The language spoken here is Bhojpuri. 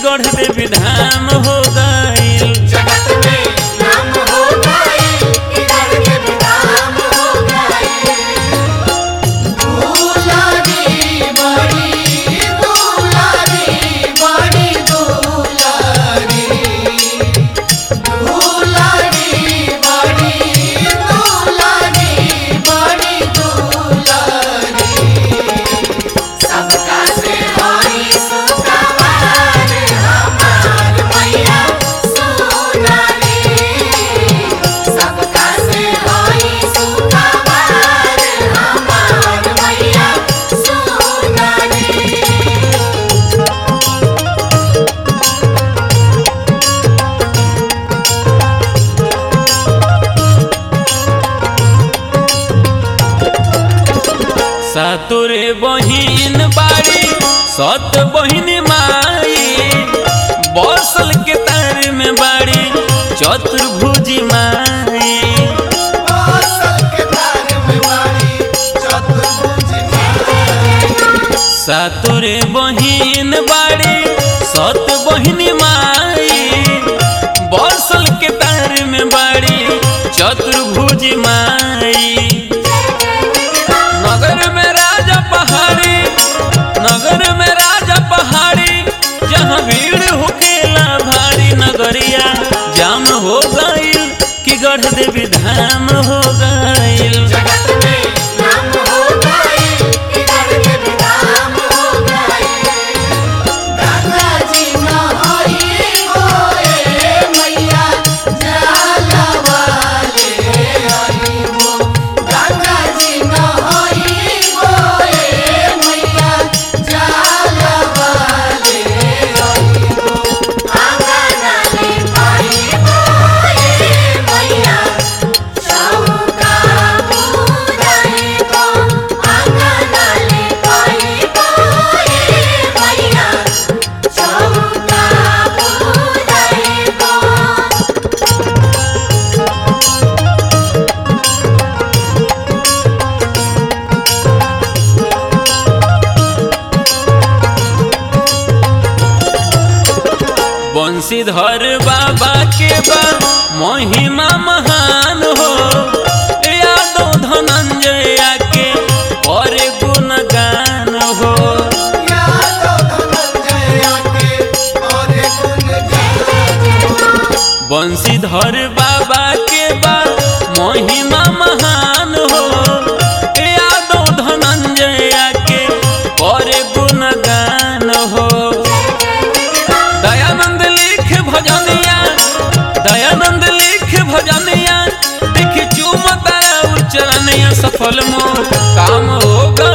गढ़ देवी धाम हो गईल जगत में नाम हो गए इधर के विधाम हो गए दुलारी बड़ी दुलारी बड़ी दुलारी दुलारी बड़ी दुलारी बड़ी दुलारी सबका से होई सुखवार हमार मैया सुनारी सबका से होई सुखवार हमार मैया सुनारी सातुरे बहिन बाड़ी सत बहिन माई बसल के तार में बाड़ी चतुर्भुजी माई बासल के तार में वाली चतुर्भुज माई सातुरे बहिन बाड़ी सत बहिन माई बसल के तार में बाड़ी चतुर्भुजी माई नगर में राजा पहाड़ी नगर में राजा पहाड़ी जहाँ भीड़ होकेला भारी नगरिया जाम हो गईल कि गढ़ देवी धाम हो गईल जगत में नाम हो गए इधर के विधाम हो गए गंगा जी नहाई गोए मैया जाला वाले आई हो गंगा जी नहाई गोए मैया जाला वाले आई हो आंगना ले पाई गोए मैया चौका पूजाए को आंगना ले पाई गोए मैया चौका पूजाए को बंशीधर बाबा के बा महिमा महान हो यादव धनंजय के और गुणगान हो यादव धनंजय के और गुण गाए बंशीधर बाबा के बा महिमा महान हो यादव धनंजय के और गुणगान हो दयानंद लिख भजनिया दयानंद लिख भजनिया देख चुमता उच्चरनिया सफल मोर काम हो गईल